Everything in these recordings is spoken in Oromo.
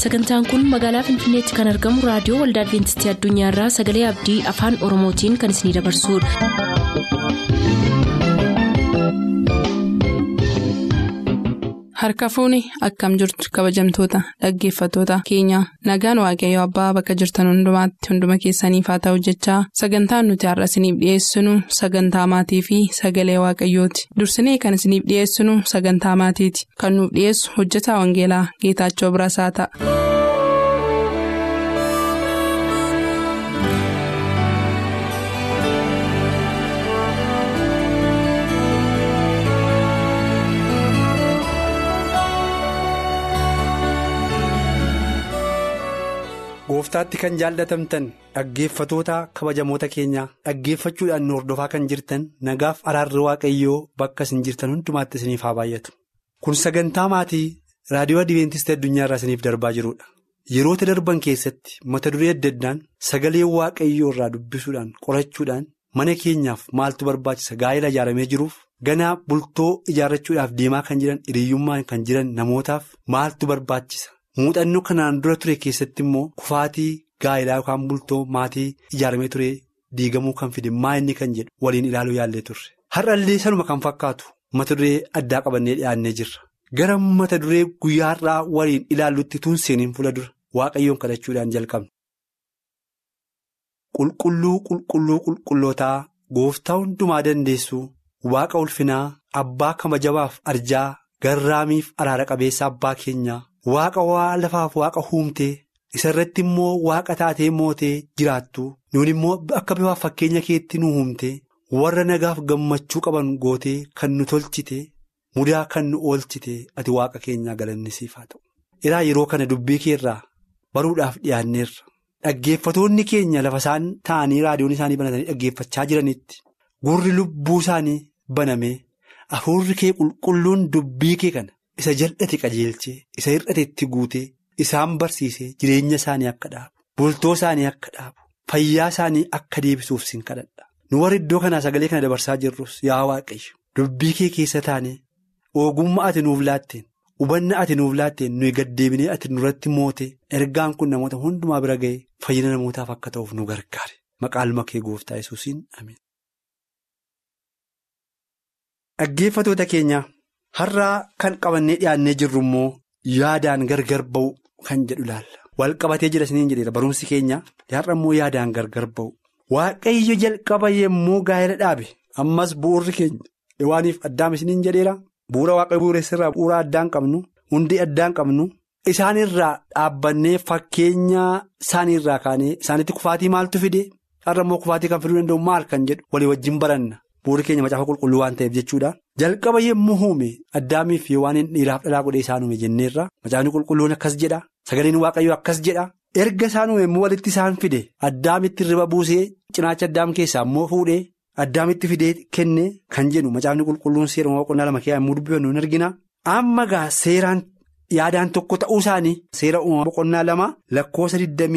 sagantaan kun magaalaa finfinneetti kan argamu raadiyoo waldaa adventistii addunyaarraa sagalee abdii afaan oromootiin kan isinidabarsudha. harka fuuni akkam jirtu kabajamtoota dhaggeeffattoota keenya nagaan waaqayyo abbaa bakka jirtan hundumaatti hunduma keessaniif haa ta'u jechaa sagantaan nuti har'a isiniif dhiyeessinu sagantaa maatii fi sagalee waaqayyooti dursinee kan isiniif dhiyeessinu sagantaa maatiiti kan nuuf dhiyeessu hojjetaa wangeelaa geetaachoo birasaa ta'a. gooftaatti kan jaallatamtan dhaggeeffatoota kabajamoota keenyaa dhaggeeffachuudhaan nu hordofaa kan jirtan nagaaf araarri waaqayyoo bakka isin jirtan hundumaatti isiniif haa baay'atu kun sagantaa maatii raadiyoo adiventistii addunyaa irraa isiniif darbaa jirudha yeroota darban keessatti mata duree adda addaan sagalee waaqayyoo irraa dubbisuudhaan qorachuudhaan mana keenyaaf maaltu barbaachisa gaa'ela ijaaramee jiruuf ganaa bultoo ijaarrachuudhaaf deemaa kan jiran hiriyyummaan kan jiran namootaaf maaltu barbaachisa. muuxannoo kanaan dura ture keessatti immoo kufaatii gaa'elaa yookaan bultoo maatii ijaaramee ture diigamuu kan fide maa inni kan jedhu waliin ilaaluu yaallee turre har'allee sanuma kan fakkaatu mata duree addaa qabannee dhiyaannee jirra gara mata duree guyyaa har'aa waliin ilaallutti tun seeniin fuula dura waaqayyoon kadhachuudhaan jalqabna. qulqulluu qulqulluu qulqullootaa gooftaa hundumaa dandeessu waaqa ulfinaa abbaa kabajabaaf arjaa garraamiif araara qabeessa abbaa keenyaa. Waaqa waa lafaaf waaqa huumtee isa irratti immoo waaqa taatee mootee jiraattu nuun immoo akka bifaaf fakkeenya keetti nu huumte warra nagaaf gammachuu qaban gootee kan nu tolchite mudaa kan nu oolchite ati waaqa keenyaa galannisiif haa ta'u. Iraa yeroo kana dubbii keerraa baruudhaaf dhiyaanneerra dhaggeeffatoonni keenya lafa isaan ta'anii raadiyoon isaanii banatanii dhaggeeffachaa jiranitti gurri lubbuu isaanii banamee hafuurri kee qulqulluun dubbii kee kana. Isa jal'ate qajeelchee isa hir'ate itti guutee isaan barsiisee jireenya isaanii akka dhaabu bultoo isaanii akka dhaabu fayyaa isaanii akka deebisuuf sin kadhadha nu warra iddoo kanaa sagalee kana dabarsaa jirrus yaa waaqayyo dubbii kee keessa taanee ogummaa ati nuuf laatteen hubanna ati nuuf laatteen nuyi gaddeebinee ati nurratti moote ergaan kun namoota hundumaa bira ga'ee fayyina namootaaf akka ta'uuf nu gargaare maqaan kee gooftaa yesuusiin amiin. Dhaggeeffatoota keenyaa. Har'aa kan qabannee dhiyaannee jirru immoo yaadaan gargar ba'u kan jedhu ilaalla. Wal qabatee jira isiniin jedheera barumsi keenya har'a immoo yaadaan gargar ba'u. Waaqayyo jalqaba yommuu gaa'ela dhaabe ammas bu'uurri keenya waaniif addaam isiniin jedheera bu'uura waaqayyo bu'uureessirraa bu'uura addaan qabnu hundee addaan qabnu isaanirraa dhaabbannee fakkeenya isaaniirraa kaanee isaanitti kufaatii maaltu fide har'a immoo kufaatii kan fiduu danda'u maal kan jedhu walii wajjin baranna. Bu'uurri keenya macaafa qulqulluu waan ta'eef jechuudha. Jalqaba yommuu uume addaamiif waan dhiiraaf dhalaa godhee isaan uume jenneerra. Macaafni qulqulluun akkas jedha. Sagaleen waaqayyoo akkas jedha. Erga isaan uume immoo walitti isaan fide. Addaamitti riba buusee cinaacha addaam keessaa immoo fuudhee addaamitti fidee kenne kan jedhu macaafni qulqulluun seera boqonnaa lama keessaa yommuu dubbifannu hin argina. Amma gaa seeraan yaadaan tokko ta'uu isaanii seera uumamaa boqonnaa lama lakkoofsa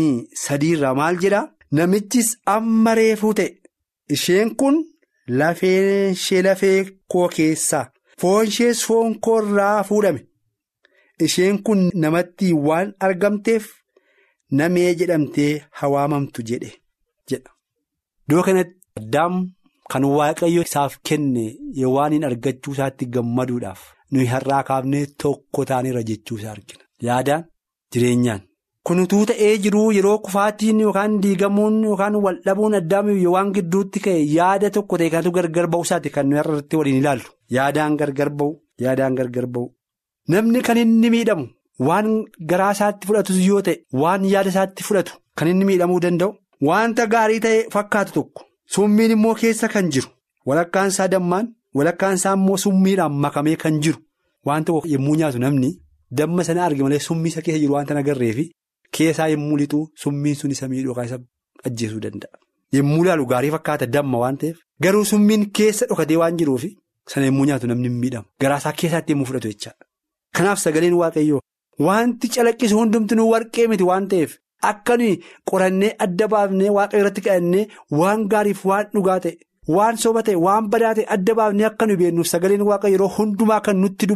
23 maal jedha. Namichis amma reefuu ta'e isheen kun. Lafeen ishee lafee koo keessaa foon ishees foon koo irraa fuudhame isheen kun namatti waan argamteef namee jedhamtee hawaamamtu jedhe jedha. Iddoo kanatti addaam kan waaqayyo isaaf kenne waan hin argachuu isaatti gammaduudhaaf nuyi har'aa kaafnee tokko taanirra jechuu isaa argina. Yaadaan jireenyaan. Kun utuu ta'ee jiruu yeroo kufaatiin yookaan diigamuun yookaan waldhabuun addaamiif waan gidduutti ka'e yaada tokko ta'e kanatu gargar ba'u isaati kan nuyi irratti waliin ilaallu. Yaadaan gargar ba'u yaadaan gargar ba'u. Namni kan inni miidhamu waan garaa isaatti fudhatus yoo ta'e waan yaada isaatti fudhatu kan inni miidhamuu danda'u. Wanta gaarii ta'e fakkaatu tokko summiin immoo keessa kan jiru walakkaan isaa dammaan walakkaan isaa immoo summiidhaan makamee kan jiru waan tokko yommuu nyaatu namni damma sana arge malee summii isa keessa jiru wanta nagarreefi. Keessaa yommuu lixuu summiin sun isa miidhuu isa ajjeesuu danda'a. Yommuu ilaalu gaarii fakkaata damma waan ta'eef garuu summiin keessa dhokatee waan jiruufi sana yommuu nyaatu namni hin miidhamu. Garaasaa keessaatti yommuu fudhatu jechaadha. Kanaaf sagaleen waaqayyoo wanti calaqqisu hundumtuu warqee miti waan ta'eef akka nuyi qorannee adda baafnee waaqayyo irratti kadhannee waan gaariif waan dhugaa ta'e waan soba ta'e waan badaa ta'e adda baafnee akka nuyi beeknuuf sagaleen waaqayyo yeroo hundumaa kan nutti dubbatu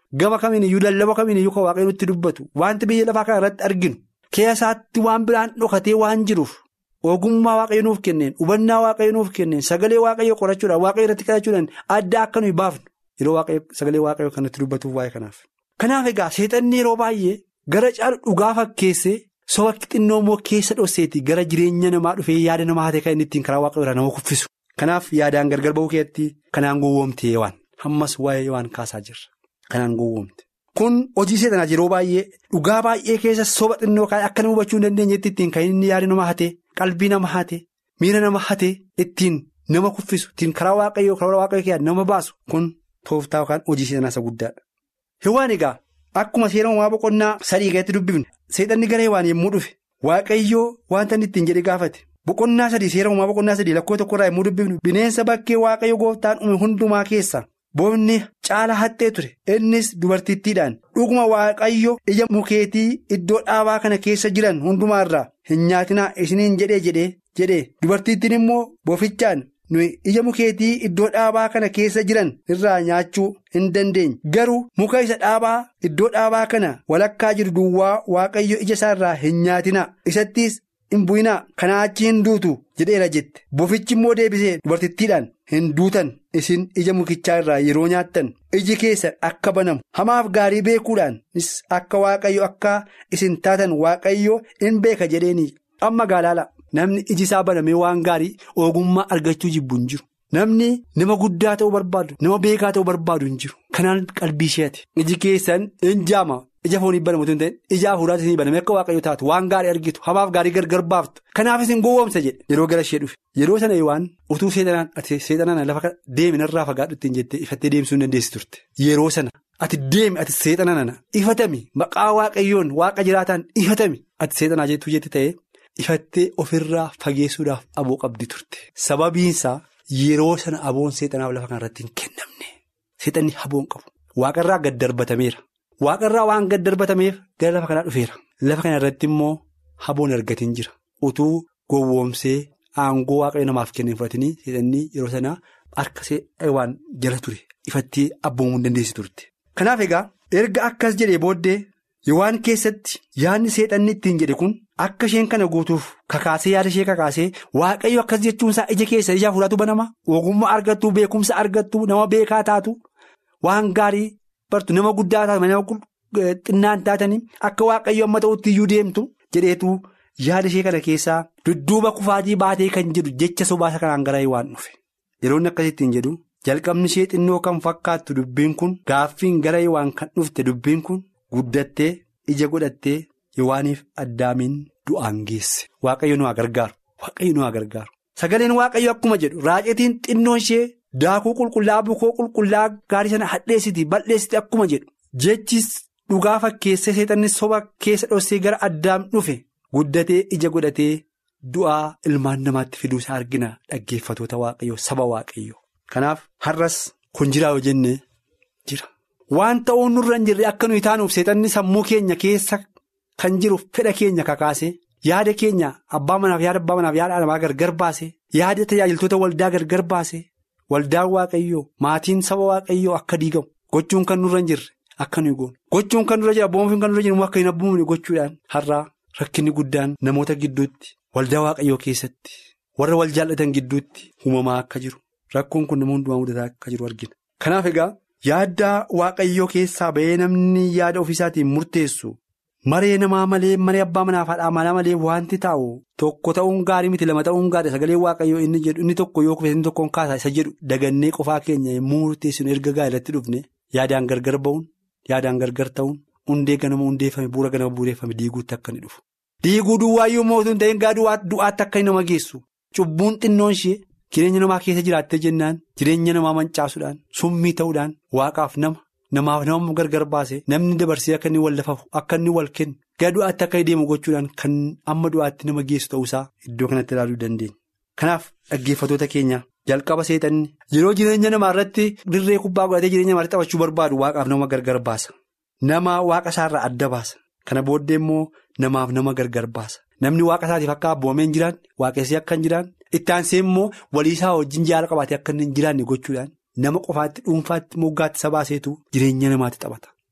gama kamiin iyyuu lallaba kamiin iyyuu kan waaqayyo nutti dubbatu wanti biyya lafaa kana irratti arginu keessaatti waan biraan dhokatee waan jiruuf ogummaa waaqayyo nuuf kenneen hubannaa waaqayyo nuuf kenneen sagalee waaqayyo qorachuudhaan waaqayyo irratti kadhachuudhaan adda akka nuyi baafnu yeroo sagalee waaqayyo kan nutti dubbatuuf waa'ee kanaaf. Kanaaf egaa seexanni yeroo baay'ee gara caalu dhugaa fakkeessee soba xinnoo immoo keessa dhosseetii gara jireenya namaa dhufee yaada namaa hatee kan inni ittiin karaa waaqayyo irraa nama kuffisu. Kanaaf yaadaan gargar ba'uu keessatti kanaan gowwoomte waan ammas waa'ee waan kaasaa jirra. Kanaan gowwoomte. Kun hojii seexanaa yeroo baay'ee dhugaa baay'ee keessa soba xinnoo kaa'ee akka nama hubachuu hin dandeenyetti ittiin kan inni yaada nama hatee qalbii nama hatee miira nama hatee ittiin nama kuffisu ittiin karaa waaqayyoo karaa waaqayyoo keessaa nama baasu kun tooftaa yookaan hojii seexanaa isa guddaadha. Hewaan egaa akkuma seera uumaa boqonnaa sadii keessatti dubbifne seexanni gara hewaan yommuu dhufe waaqayyoo wanta inni ittiin jedhe gaafate boqonnaa sadii seera uumaa boqonnaa sadii lakkoo tokkorraa yommuu dubbifnu bineensa bakkee waaqayyo gooftaan uume hundumaa keessa boofni caala haxxee ture innis dubartittiidhaan dhuguma waaqayyo ija mukeetii iddoo dhaabaa kana keessa jiran hundumaarraa hin nyaatinaa isiniin jedhee jedhee jedhee dubartittiin immoo boofichaan. nuyi ija mukeetii iddoo dhaabaa kana keessa jiran irraa nyaachuu hin dandeenye garuu muka isa dhaabaa iddoo dhaabaa kana walakkaa jiru duwwaa waaqayyo ija isaa irraa hin nyaatinaa isattis hin bu'inaa kanaa achi hin duutu jedheera jette bofichi immoo deebisee dubartittiidhaan hin duutan isin ija mukichaa irraa yeroo nyaattan iji keessan akka banamu hamaaf gaarii beekuudhaanis akka waaqayyo akka isin taatan waaqayyo hin beeka jedheeni amma gaalaala. Namni iji isaa banamee waan gaarii ogummaa argachuu jibbu hin jiru. Namni nama guddaa ta'uu barbaadu nama beekaa ta'uu barbaadu hin jiru. Kanaan qalbii isheeti. Iji keessan hin jaama. Ija foonii banamu hin ta'in ija hafuuraas ni baname akka waaqayyo taatu waan gaarii argitu hamaaf gaarii gargar baaftu. Kanaaf isin gowwoomsa jedhe yeroo gara ishee dhufe. Yeroo sana waan utuu seexanaan ati seexanaan lafa deemi narraa fagaadhu ittiin jettee ifattee deemsuu hin dandeessi turte. Yeroo sana ati deemi ati seexanaan ifatami maqaa waaqayyoon waaqa jiraataan ifatami ati seexanaa jettuu jetti ta'ee. Ifattee ofirraa fageessuudhaaf aboo qabdi turte. Sababiinsaa yeroo sana aboon seexanaaf lafa kanarratti hin kennamne. Seexanni aboon qabu. Waaqarraa gad darbatameera. Waaqarraa waan gad darbatameef gara lafa kanaa dhufeera. Lafa kana irratti immoo aboon argatiin jira. Utuu gowwoomsee aangoo waaqayyo namaaf kenneen fudhatanii seexanni yeroo sana harka waan jala ture. Ifattee abboomuu hin dandeessi turte. Kanaaf egaa erga akkas jedhee booddee waan keessatti yaadni seexanni ittiin jedhe kun. Akka isheen kana guutuuf kakaasee yaada ishee kakaasee waaqayyo akkas jechuunsaa ija keessa ija hafuuraatu banama ogummaa argattu beekumsa argattu nama beekaa taatu waan gaarii bartu nama guddaa taatu nama xinnaan taatanii akka waaqayyo amma ta'utti iyyuu deemtu jedheetu yaada ishee kana keessaa dudduuba kufaatii baatee kan jedhu jecha sobaasa kanaan gara waan dhufe yeroo inni akkasittiin jedhu jalqabni ishee xinnoo kan fakkaattu dubbiin kun gaaffiin gara waan kan dhufte dubbiin kun guddattee ija godhattee. Yowaaniif addaamiin du'aan geesse waaqayyo nu haa gargaaru waaqayyo nu haa gargaaru sagaleen waaqayyo akkuma jedhu raacetiin xinnoon ishee daakuu qulqullaa'aa bukoo qulqullaa'aa gaarii sana hadheessiti bal'eessiti akkuma jedhu jechis dhugaa fakkeessee seexanni soba keessa dhossee gara addaam dhufe guddatee ija godhatee du'aa ilmaan namaatti fiduu isaa argina dhaggeeffatoota waaqayyo saba waaqayyo kanaaf har'as kun jiraa yoo jenne jira waan ta'uun nurra hin jirre akka nuyi taanuuf seexanni sammuu keenya keessa. Kan jiru fedha keenya kakaase yaada keenya abbaa manaaf yaada abbaa manaaf yaada namaa gargar baase yaada tajaajiltoota waldaa gargar baase waldaan waaqayyoo maatiin saba waaqayyoo akka diigamu gochuun kan nurra hin jirre akka nuyi goonu gochuun kan nurra jira abboomfiin kan nurra jiru akka hin abboomne gochuudhaan har'aa rakkinni guddaan namoota gidduutti waldaa waaqayyoo keessatti warra wal jaallatan gidduutti uumamaa akka jiru rakkoon kun nama hundumaa mudataa akka jiru argina. Kanaaf egaa yaada waaqayyoo keessaa bahee namni yaada ofiisaatiin murteessu. Maree namaa malee maree abbaa manaaf haadha manaa malee wanti taa'u tokko ta'uun gaarii miti lama ta'uun gaarii sagalee waaqayyoo inni jedhu inni tokko yoo kufe inni tokkoon kaasaa isa jedhu dagannee qofaa keenya yommuu murteessinu erga gaa'elatti dhufne yaadaan gargar ba'uun yaadaan gargar ta'uun hundee ganama hundeeffame bu'uura ganama bu'uureffame diiguutti akka inni dhufu. Diiguu duwwaayyuu mootuu hin ta'in gaa du'aatti akka nama geessu cubbuun xinnoon ishee jireenya namaa keessa jiraattee jennaan jireenya namaa mancaasuudhaan summii ta'uudhaan waaqaaf nama. Namaaf nama gargar baase namni dabarsee akka inni wal lafafu akka inni wal kennu gara du'aatti akka deemu gochuudhaan kan amma du'aatti nama geessu ta'uusaa iddoo kanatti ilaaluu dandeenya. Kanaaf dhaggeeffatoota keenya jalqaba seexanni yeroo jireenya namaa irratti dirree kubbaa godhatee jireenya namaatti taphachuu barbaadu waaqaaf nama gargar baasa. Nama waaqa isaarraa adda baasa. Kana booddee immoo namaaf nama gargar baasa. Namni waaqa isaatiif akka abboomee hin jiraanne waaqessee akka hin jiraanne itti aansee immoo waliisaa wajjin jaala qabaatee akka hin jiraanne gochuudhaan. Nama qofaatti dhuunfaatti moggaatti sabaaseetu jireenya namaatti taphata.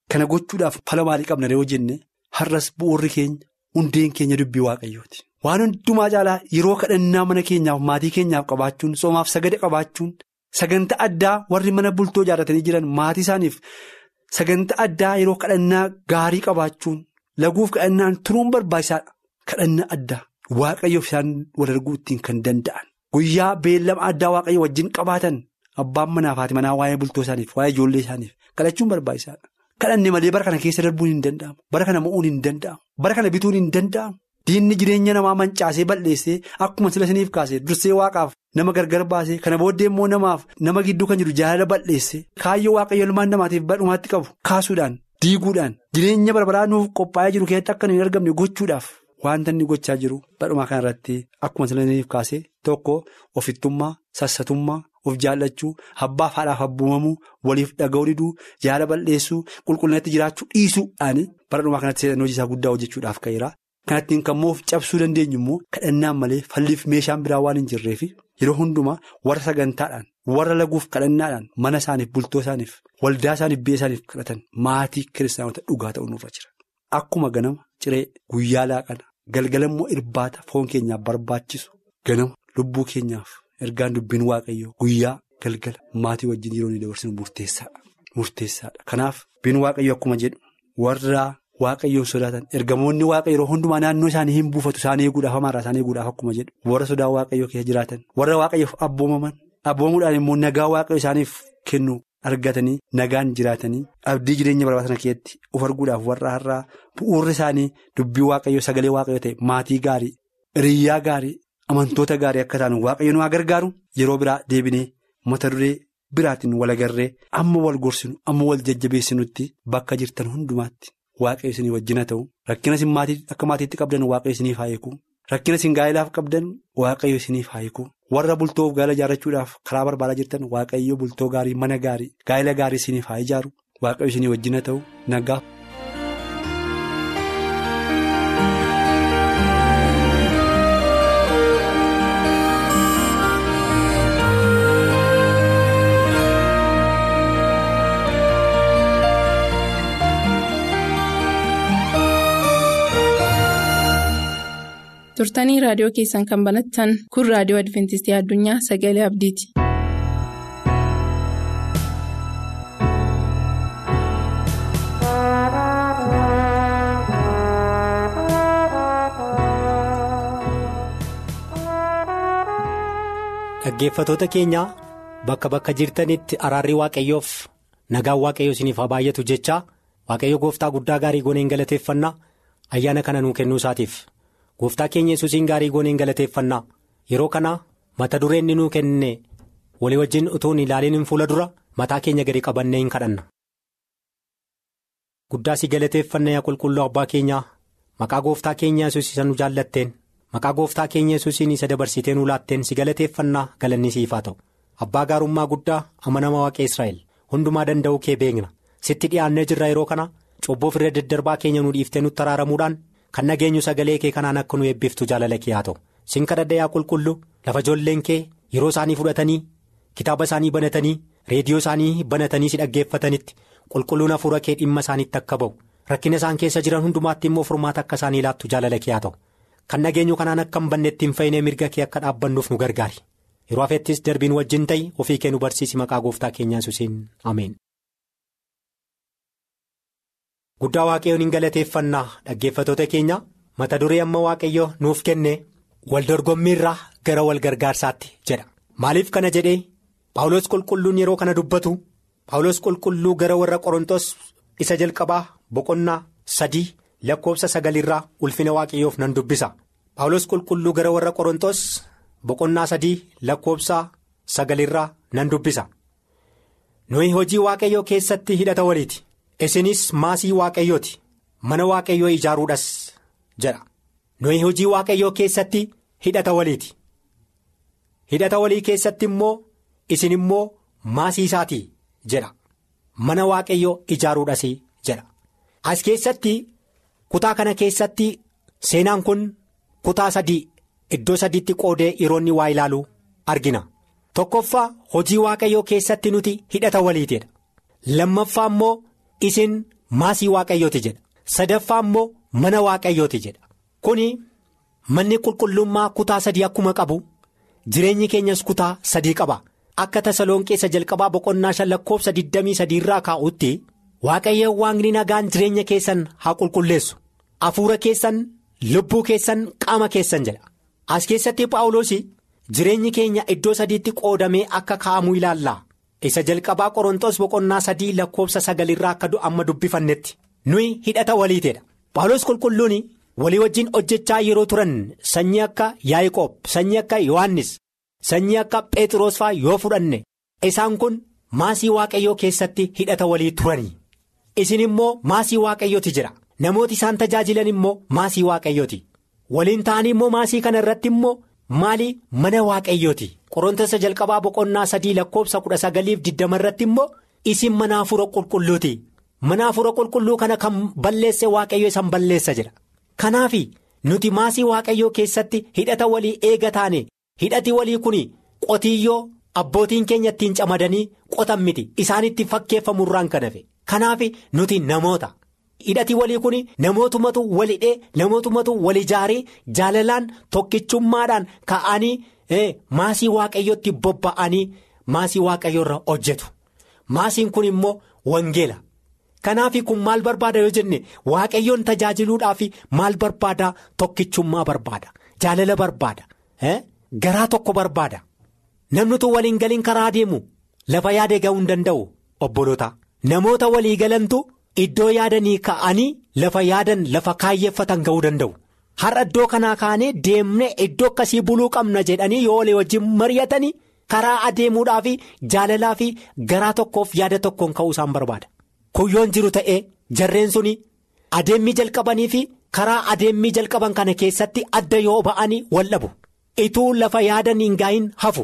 Kana gochuudhaaf fala maalii qabna yoo jenne har'as bu'uurri keenya hundeen keenya dubbii waaqayyooti. Waan hundumaa caalaa yeroo kadhannaa mana keenyaaf maatii keenyaaf qabaachuun soomaaf sagada qabaachuun sagantaa addaa warri mana bultoo ijaarratanii jiran maatii isaaniif sagantaa addaa yeroo kadhannaa gaarii qabaachuun laguuf kadhannaan turuun barbaachisaadha. Kadhannaa addaa waaqayyoof isaan wal arguu ittiin kan danda'an guyyaa beellama addaa waaqayyo wajjin qabaatan abbaan manaaf haati manaa waa'ee bultoo isaaniif waa'ee ijoollee isaaniif kadhachuun barbaachisaadha. Kadhanne malee bara kana keessa darbuun hin danda'amu. Bara kana mo'uun hin danda'amu. Bara kana bituun hin danda'amu. Diinni jireenya namaa mancaasee balleessee akkuma sila isiniif kaasee dursee waaqaaf nama gargar baasee kana booddee immoo namaaf nama gidduu kan jiru jaalala balleessee kaayyoo waaqayyo ilmaan namaatiif badhumaatti qabu kaasuudhaan diiguudhaan jireenya barbaraa nuuf qophaa'ee jiru keessatti akka hin argamne gochuudhaaf wanta inni gochaa jiru badhumaa kanarratti akkuma sila isiniif kaasee tokko ofittummaa sassatummaa. Of jaallachuu abbaaf haadhaaf abboomamuu waliif dhaga'uu diduu jaala balleessuu qulqullinatti jiraachuu dhiisuudhaan bara dhumaa kanatti seetan hojii isaa guddaa hojjechuudhaaf ka'eera. Kanattiin kan moof cabsuu dandeenyu immoo kadhannaan malee falliif meeshaan biraa waan hin jirreef yeroo hundumaa warra sagantaadhaan warra laguuf kadhannaadhaan mana isaaniif bultoo isaaniif waldaa isaaniif biyya isaaniif kadhatan maatii kiristaanota dhugaa ta'uu nurra jira. Akkuma ganama ciree guyyaa laaqana galgala immoo irbaata foon keenyaaf barbaachisu ganama lubbuu keenyaaf. Ergaan dubbiin waaqayyoo guyyaa galgala maatii wajjin yeroo inni dabarsinu murteessaadha. Murteessaadha. Kanaaf dubbiin waaqayyoo akkuma jedhu warra waaqayyoon sodaatan ergamoonni waaqayyo yeroo hundumaa naannoo isaanii hin buufatu isaan eeguudhaaf hamaarraa isaan eeguudhaaf akkuma jedhu warra sodaa waaqayyoo keessa jiraatan warra waaqayyoof abboomaman abboomuudhaan immoo nagaa waaqayyo isaaniif kennu argatanii nagaan jiraatanii abdii jireenya barbaatan keessatti of arguudhaaf warra har'aa bu'uurri isaanii dubbii waaqayyoo sagalee waaqayyoo ta'e maatii gaarii hiriyyaa gaarii. Amantoota gaarii akka taanu waaqayyo nu haa gargaaru yeroo biraa deebinee mata duree biraatiin wal agarree amma wal gorsinu amma wal jajjabeessinutti bakka jirtan hundumaatti waaqayyo isinii wajjina ta'u rakkina isin akka maatiitti qabdan waaqayyo isiniif haa eegu rakkina isin gaa'ilaaf qabdan waaqayyo isiniif haa eegu warra bultoof gaa'ila ijaarrachuudhaaf karaa barbaadaa jirtan waaqayyo bultoo gaarii mana gaarii gaa'ila gaarii isiniif haa ijaaru waaqayyo isinii wajjina ta'u nagaa. turtanii raadiyoo keessan kan banattan kun raadiyoo adventistii addunyaa sagalee abdiiti. Dhaggeeffatoota keenya bakka bakka jirtanitti araarri waaqayyoof nagaan waaqayyoo isiniif haa baay'atu jechaa waaqayyo gooftaa guddaa gaarii gooneen galateeffannaa ayyaana kana nuu kennuu isaatiif. gooftaa keenya yesuusiin gaarii gooneen galateeffannaa yeroo kana mata dureen inni nuu kenne walii wajjin utuu hin ilaaliin fuula dura mataa keenya gadi qabannee hin kadhanna. guddaa si galateeffanna yaa qulqulluu abbaa keenyaa maqaa gooftaa keenya yesuus isa nu jaallatteen maqaa gooftaa keenya yesuusiin isa dabarsitee nu laatteen si galateeffannaa galanni siif haa ta'u abbaa gaarummaa guddaa amanama waaqee israa'el hundumaa danda'uu kee beekna sitti dhiyaannee jirra yeroo kana cubboof irra daddarbaa keenya nu dhiiftee nutti araaramuudhaan. kan nageenyu sagalee kee kanaan akka nu eebbiftu jaalala kee haa ta'u sin kadhadha yaa qulqullu lafa ijoolleen kee yeroo isaanii fudhatanii kitaaba isaanii banatanii reediyoo isaanii banatanii si dhaggeeffatanitti qulqulluun hafuura kee dhimma isaaniitti akka ba'u rakkina isaan keessa jiran hundumaatti immoo furmaata akka isaanii laattu jaalala kee haa ta'u kan nageenyu kanaan akka hin banneetti hin fayyinee mirga kee akka dhaabbannuuf nu gargaari yeroo hafettis darbiin wajjin ta'i ofii kee nu barsiisi maqaa gooftaa keenyaa yesuusiin ameen. guddaa waaqayyoon hin galateeffannaa dhaggeeffatoota keenya mata duree amma waaqayyo nuuf kenne wal dorgommiirraa gara wal gargaarsaatti jedha maaliif kana jedhee paawulos qulqulluun yeroo kana dubbatu paawulos qulqulluu gara warra qorontos isa jalqabaa boqonnaa sadii lakkoobsa sagalirraa ulfina waaqayyoof nan dubbisa paawulos qulqulluu gara warra qorontos boqonnaa sadii lakkoobsa sagalirraa nan dubbisa nuyi hojii waaqayyoo keessatti hidhata waliiti. isinis maasii waaqayyooti mana waaqayyoo ijaaruudhas jedha nuyi hojii waaqayyoo keessatti hidhata waliiti hidhata walii keessatti immoo isin immoo maasii isaatii jedha mana waaqayyoo ijaaruudhas jedha as keessatti kutaa kana keessatti seenaan kun kutaa sadii iddoo sadiitti qoodee yeroonni waa ilaaluu argina tokkoffaa hojii waaqayyoo keessatti nuti hidhata waliitidha lammaffaa immoo. isin maasii waaqayyooti jedha sadaffaa immoo mana waaqayyooti jedha kuni manni qulqullummaa kutaa sadii akkuma qabu jireenyi keenyas kutaa sadii qaba akka tasalonqeessa jalqabaa boqonnaa shan lakkoofsa 23 irraa kaa'utti waaqayyo waaqni nagaan jireenya keessan haa qulqulleessu hafuura keessan lubbuu keessan qaama keessan jedha as keessatti paawuloos jireenyi keenya iddoo sadiitti qoodamee akka kaa'amu ilaalla isa jalqabaa qorontos boqonnaa sadii lakkoofsa sagalirraa akka amma dubbifannetti nuyi hidhata waliiteedha paawulos qulqulluun walii wajjin hojjechaa yeroo turan sanyii akka yaa'iqoob sanyii akka yohannis sanyii akka phexros faa yoo fudhanne isaan kun maasii waaqayyoo keessatti hidhata walii turanii isin immoo maasii waaqayyooti jira namooti isaan tajaajilan immoo maasii waaqayyooti waliin ta'anii immoo maasii kana irratti immoo maali mana waaqayyooti qorontosa jalqabaa boqonnaa sadii lakkoofsa kudha sagaliif diddama irratti immoo isin mana hafuura qulqulluuti mana hafuura qulqulluu kana kan balleesse waaqayyo isan balleessa jedha kanaaf nuti maasii waaqayyoo keessatti hidhata walii eega taane hidhati walii kun qotiyyoo abbootiin keenya ittiin camadanii qotan miti isaanitti fakkeeffamurraan kan hafe kanaaf nuti namoota. hidhati walii kun namootumatu walidhee namootumatu wal ijaarii jaalalaan tokkichummaadhaan ka'anii maasii waaqayyootti bobba'anii maasii waaqayyoo irra hojjetu maasiin kun immoo wangeela kanaaf kun maal barbaada yoo jenne waaqayyoon tajaajiluudhaaf maal barbaada tokkichummaa barbaada jaalala barbaada garaa tokko barbaada namnutu waliin galiin karaa deemu lafa yaade ga'uu hin danda'u obboloota namoota walii galantu. Iddoo yaadanii ka'anii lafa yaadan lafa kaayyeeffatan ga'uu danda'u har'a iddoo kanaa kaanee deemnee iddoo akkasii buluu qabna jedhanii yoo walii wajjin mari'atanii karaa adeemuudhaa fi jaalalaa fi garaa tokkoof yaada tokkoon ka'uu isaan barbaada kuyyoon jiru ta'ee jarreen suni adeemmii jalqabanii fi karaa adeemmii jalqaban kana keessatti adda yoo ba'anii wal dhabu ituu lafa yaadan hin gaahin hafu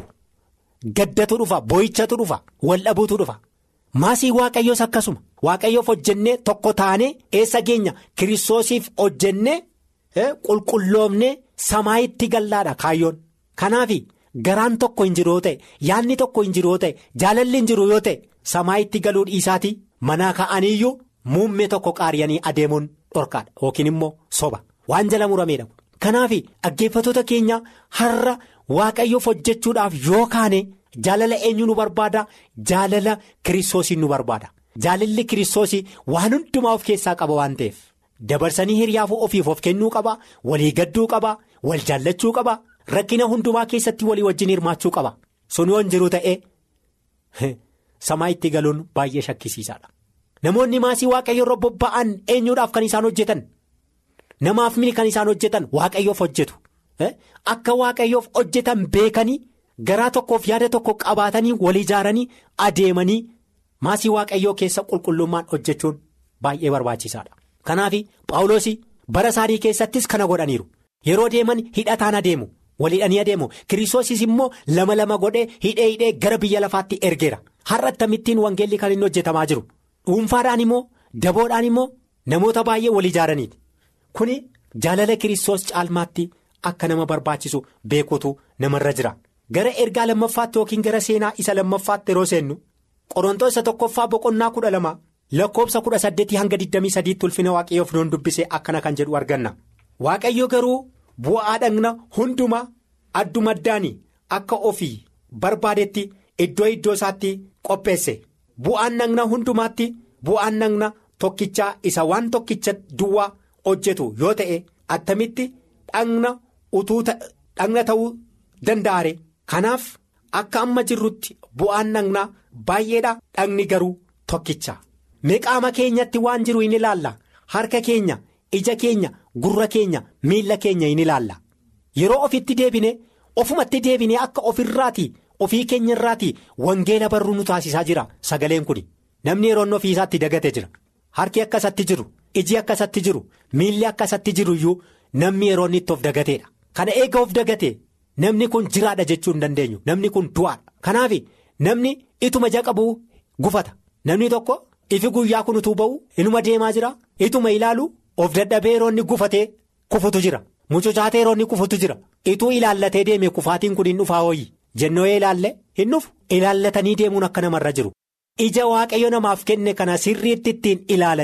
gaddatu dhufa boo'ichatu dhufa wal dhabuutu dhufa. Maasii waaqayyoos akkasuma waaqayyoof hojjennee tokko taanee eessa geenya kiristoosiif hojjennee qulqulloomnee samaayitti gallaadha kaayyoon kanaaf garaan tokko hin jiru yoo ta'e yaadni tokko hin jiru yoo ta'e jaalalli hin jiru yoo ta'e samaayitti galuu dhiisaatii manaa ka'aniiyyuu muummee tokko qaariyanii adeemuun dhorkaadha yookiin immoo soba waan jala murameedha kanaaf dhaggeeffatoota keenya har'a waaqayyoof hojjechuudhaaf yoo kaane. Jaalala eenyu nu barbaada jaalala kiristoosii nu barbaada jaalalli kiristoosii waan hundumaa of keessaa qaba waan ta'eef dabarsanii hiriyaafuu ofiif of kennuu qaba walii gadduu qaba wal jaallachuu qaba rakkina hundumaa keessatti walii wajjin hirmaachuu qaba sun yoon jiru ta'e samaa itti galuun baay'ee shakkisiisaadha namoonni maasii waaqayyo irra bobba'an eenyuudhaaf kan isaan hojjetan namaaf mini kan isaan hojjetan waaqayyoof hojjetu akka waaqayyoof hojjetan beekanii. Garaa tokkoof yaada tokko qabaatanii wal ijaaranii adeemanii maasii waaqayyoo keessa qulqullummaan hojjechuun baay'ee barbaachisaadha. Kanaaf Paawuloos bara isaanii keessattis kana godhaniiru yeroo deeman hidhataan adeemu walidhanii adeemu kiristoosis immoo lama lama godhee hidhee hidhee gara biyya lafaatti ergeera har'a akkamittiin wangeelli kan inni hojjetamaa jiru dhuunfaadhaan immoo daboodhaan immoo namoota baay'ee wal ijaaraniiti kuni jaalala kiristoos caalmaatti akka nama barbaachisu beekuutu namarra jira. Gara ergaa lammaffaatti yookiin gara seenaa isa lammaffaatti yeroo seennu qorontoos isa tokkoffaa boqonnaa kudha lama lakkoofsa kudha saddeetii hanga 23 ulfina waaqayyoof noon dubbisee akkana kan jedhu arganna. Waaqayyo garuu bu'aa dhagna hundumaa adduma addaan akka ofii barbaadetti iddoo iddoo isaatti qopheesse bu'aan dhagna hundumaatti bu'aan dhagna tokkichaa isa waan tokkicha duwwaa hojjetu yoo ta'e attamitti dhagna utuu dhagna ta'uu danda'are. Kanaaf akka amma jirrutti bu'aan dhagnaa baay'eedha dhagni garuu tokkicha mee qaama keenyatti waan jiru hin ilaalla harka keenya ija keenya gurra keenya miilla keenya hin ilaalla yeroo ofitti deebine ofumatti deebine akka ofirraati ofii keenya irraati wangeela barruu nu taasisaa jira sagaleen kun namni yeroon ofii isaatti dagate jira harki akkasatti jiru iji akkasatti jiru miilli akkasatti jiru iyyuu namni yeroon itti of dagateedha kana eega of dagate. Namni kun jiraadha jechuu hin dandeenyu namni kun du'aadha kanaaf namni ituma jaqabuu gufata namni tokko ifi guyyaa kun utuu ba'u inuma deemaa jira ituma ilaalu of dadhabee yeroo inni gufatee kufutu jira mucucaatee yeroo inni kufutu jira ituu ilaallatee deeme kufaatiin kun hin dhufaa hooyi jennoo ilaalle hin dhufu ilaallatanii deemuun akka namarra jiru ija waaqayyo namaaf kenne kana sirriitti ittiin ilaalanii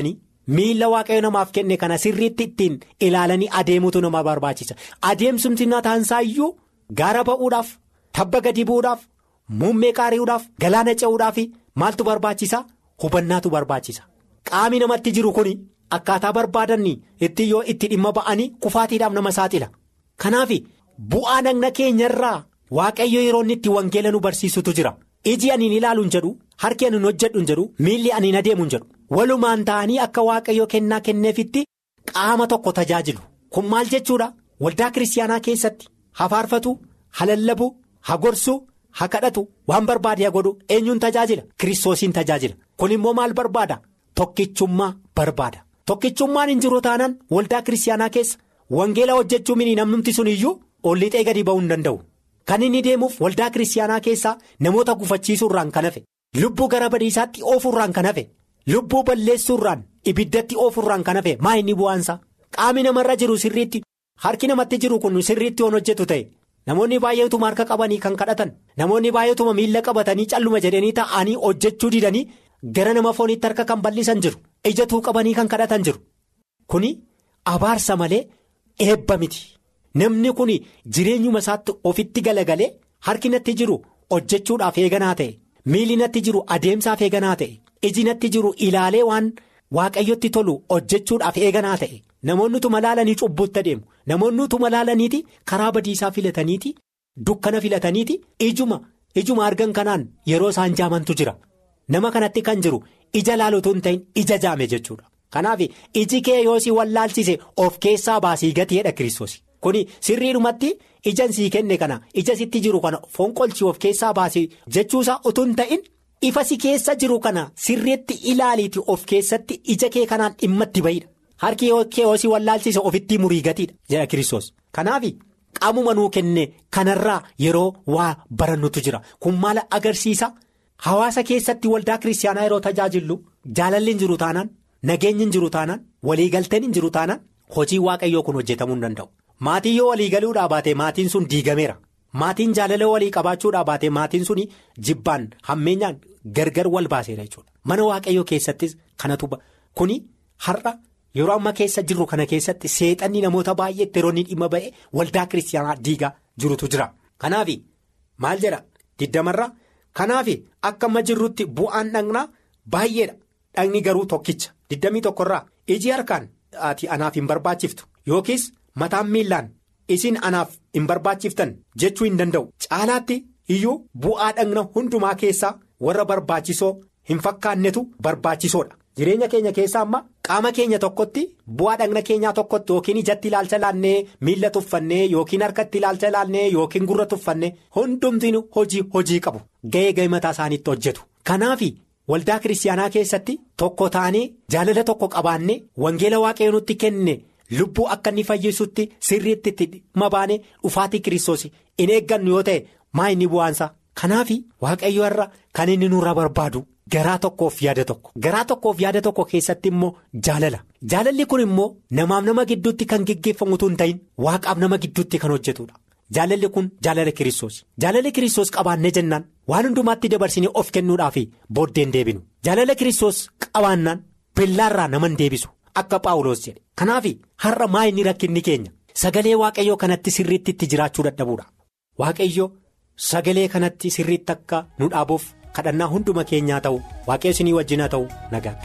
miila waaqayyo namaaf kenne kana sirriitti ittiin ilaalanii adeemutu nama barbaachisa adeemsumti taansaa iyyuu gaara ba'uudhaaf tabba gadi bu'uudhaaf muummee qaari'uudhaaf galaana ce'uudhaaf maaltu barbaachisa hubannaatu barbaachisa qaami namatti jiru kun akkaataa barbaadanni itti yoo itti dhimma ba'anii kufaatiidhaaf nama saaxila kanaaf bu'aa dhagna keenyarraa waaqayyo yeroo inni itti wangeela nu barsiisutu jira iji aniin ilaalu hin jedhu harki aniin hojjedhu hin jedhu miilli aniin adeemu hin jedhu walumaan ta'anii akka waaqayyo kennaa kenneefitti qaama tokko tajaajilu kun maal jechuudha waldaa kiristaanaa keessatti hafaarfatu halallabu hagorsu hakadhatu waan barbaade haa godhu eenyuun tajaajila kiristoosiin tajaajila kun immoo maal barbaada tokkichummaa barbaada tokkichummaan hin jiru taanaan waldaa kiristaanaa keessa wangeela hojjechuu mini namnumti sun iyyuu ollixee gadi ba'uu hin danda'u kan inni deemuuf waldaa kiristaanaa keessaa namoota gufachiisuurraan kan hafe lubbuu gara badiisaatti oofuurraan kan hafe lubbuu balleessuurraan ibiddatti oofuurraan kan hafe maa inni bu'aansa qaami namarra jiru sirriitti harki namatti jiru kun sirriitti waan hojjetu ta'e namoonni baay'eetuma harka qabanii kan kadhatan namoonni baay'eetuma miila qabatanii calluma jedhanii taa'anii hojjechuu didanii gara nama fooniitti harka kan bal'isan jiru ijatuu qabanii kan kadhatan jiru kuni abaarsa malee eebba miti. namni kun jireenyuma isaatti ofitti galagalee harki natti jiru hojjechuudhaaf eeganaa ta'e miilli natti jiru adeemsaaf eeganaa ta'e iji natti jiru ilaalee waan waaqayyotti tolu hojjechuudhaaf eeganaa ta'e namoonni utuma laalanii cubbuutti adeemu namoonni utuma laalaniiti karaa badiisaa filataniiti dukkana filataniiti ijuma ijuma argan kanaan yeroo isaan jaamantu jira nama kanatti kan jiru ija laalutu hin ta'in ija jaame jechuudha kanaaf iji kee yoo si wallaalchise of keessaa baasii gateedha kiristoos. kuni sirriidhumatti ijaan sii kenne kana ija sitti jiru kana fonqolchii of keessaa baasii jechuusaa utuu hin ta'in ifa si keessa jiru kana sirriitti ilaaliiti of keessatti ija kee kanaan dhimma itti bayidha harki kee yoo si wallaalchise ofitti murii gatiidha jedha kiristoos kanaaf qaamuma nuu kenne kanarraa yeroo waa barannutu jira kun maal agarsiisa hawaasa keessatti waldaa kiristaanaa yeroo tajaajillu jaalalli hin jiru taanaan nageenyi hin jiru taanaan waliigalteen hin jiru taanaan hojii waaqayyoo kun hojjetamuu hin danda'u. maatii yoo walii galuudhaa baate maatiin sun diigameera maatiin jaalala walii qabaachuudhaa baate maatiin sun jibbaan hammeenyaan gargar wal baaseera jechuudha mana waaqayyoo keessattis kanatu kuni har'a yeroo amma keessa jirru kana keessatti seexanni namoota baay'eetti yeroo inni dhimma ba'e waldaa kiristaanaa diigaa jirutu jira kanaaf maal jedha diddamarra kanaaf akka amma jirrutti bu'aan dhagnaa baay'eedha dhagni garuu tokkicha diddamii tokkorraa iji harkaan ati anaaf hin barbaachiftu yookiis. mataan miillaan isin anaaf hin barbaachiftan jechuu hin danda'u caalaatti iyyuu bu'aa dhagna hundumaa keessaa warra barbaachisoo hin fakkaannetu barbaachisoodha jireenya keenya keessaa amma qaama keenya tokkotti bu'aa dhagna keenyaa tokkotti yookiin ijatti ilaalcha laannee miilla tuffannee yookiin harkatti ilaalcha laannee yookiin gurra tuffannee hundumtiin hojii hojii qabu ga'ee ga'ee mataa isaaniitti hojjetu kanaaf waldaa kiristaanaa keessatti tokko taanee jaalala tokko qabaannee wangeela waaqayyo nutti kenne. lubbuu akka inni fayyisutti sirriitti itti dhimma baane dhufaatii kiristoos in eeggannu yoo ta'e maa inni bu'aansa kanaaf waaqayyo irra kan inni nurra barbaadu garaa tokkoof yaada tokko garaa tokkoof yaada tokko keessatti immoo jaalala jaalalli kun immoo namaaf nama gidduutti kan geggeeffamutu hin ta'in waaqaaf nama gidduutti kan hojjetudha jaalalli kun jaalala kiristoos jaalala kiristoos qabaannee jennaan waan hundumaatti dabarsinee of kennuudhaaf booddeen deebinu jaalala kiristoos qabaannaan bellaarraa naman deebisu. Akka Paawuloos jedhe kanaaf har'a maa inni rakkinni keenya sagalee waaqayyoo kanatti sirriitti itti jiraachuu dadhabuudha waaqayyo sagalee kanatti sirriitti akka nu dhaabuuf kadhannaa hunduma keenyaa ta'u waaqayyo isinii wajjin haa ta'u nagaatti.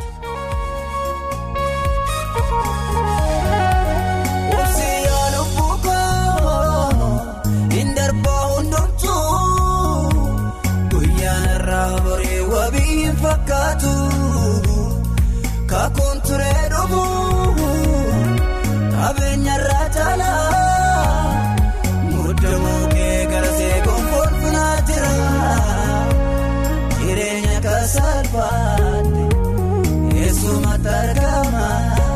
Kakuun turee dhumuu qabeenya irraa caalaa muddamuu kee galasee gonfalfinaa jira jireenya kasalfaate eessumatti argama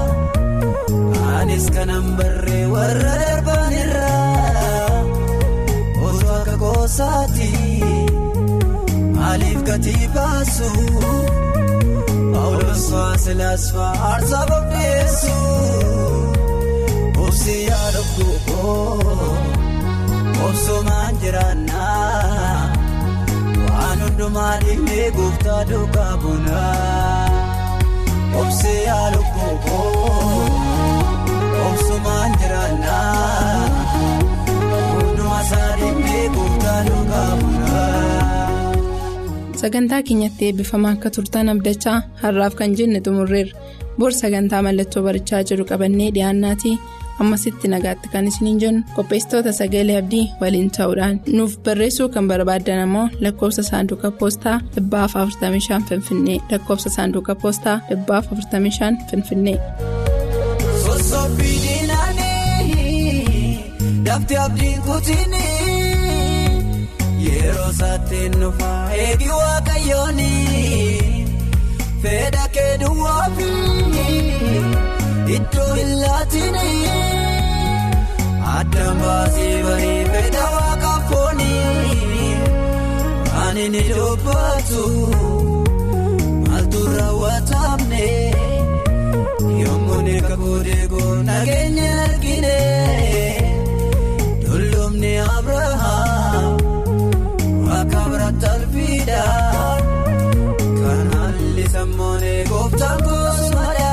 anis kanan barree warra darban irraa osoo akka goosaati maaliif gatii baasu. Paawulooswaa silaaswaa aarsaa bobbeessu obsi yaada guuboo obsumaan jiraannaa waan hundumaa dhiibee gooftaa duukaa bunaa obsi yaada guuboo. kookoo obsumaan jiraannaa hundumaa isaanii beekuutaa dhugaa bulaa. Sagantaa keenyatti eebbifamaa akka turtan abdachaa har'aaf kan jenne xumurreerra. Bor sagantaa mallattoo barichaa jiru qabannee dhiyaannaati. Ammasitti nagaatti kan isiniin jennu qopheessitoota sagalee abdii waliin ta'uudhaan nuuf barreessuu kan barbaaddan ammoo lakkoofsa saanduqa poostaa 45 Finfinnee lakkoofsa saanduqa poostaa 45 Finfinnee. Sossobbii diinaanii dafti abdiin kutiinii yeroo saatiin nufaa eegi waaqayyooni fedha keeduwwaafi iddoo hin laatinii addaan baasee barii fedha waaqa foonii ani ni dubbatu maaltu raawwatamne. Yommuun kakuu deegoo nageenya argine dullumni Abirahaam akka biraatti alfiidha kan haalli sammoonee gooftaan goosmadha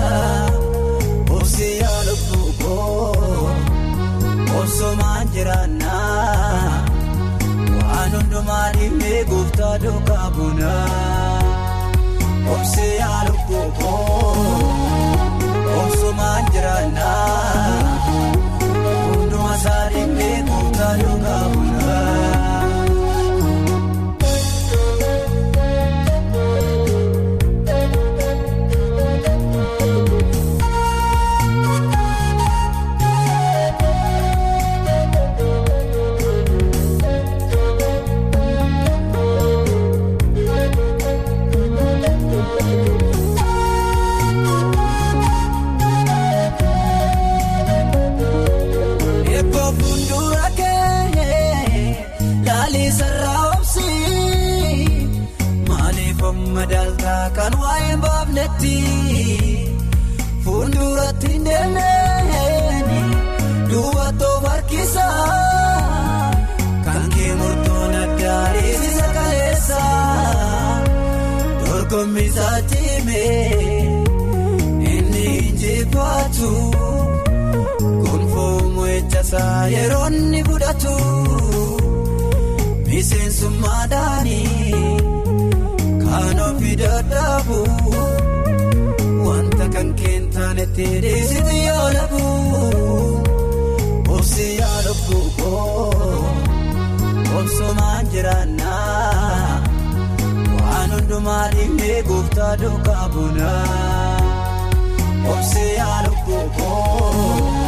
obsi yaala fuukoo obsumaan jiraannaa waan hundumaa dhiibee gooftaa duukaa bunaa obsi yaala fuukoo. Obsumaan jiraannaa hundumaa isaanii beekuutaa dhugaa bulaa. Eebbo fuuldura kee laalii sarara obsii maaliif madaaltaa kan waa'ee baafnetti fuulduratti deemee duwwatoo harkisa kan kee murtoon addaa dhiisisa kaleessa dorgommisaa cimee inni injifaatu. Gonfoomu eeggasaa yeroo inni fudhatu miseensummaadhaanii kan ofii dadhabu wanta kan keentaanetti dhiisiti yoo labu obsi yaada fuukoo obsumaan jiraannaa waan hundumaa dhiibee gooftaa duukaa bunaa obsi yaada fuukoo.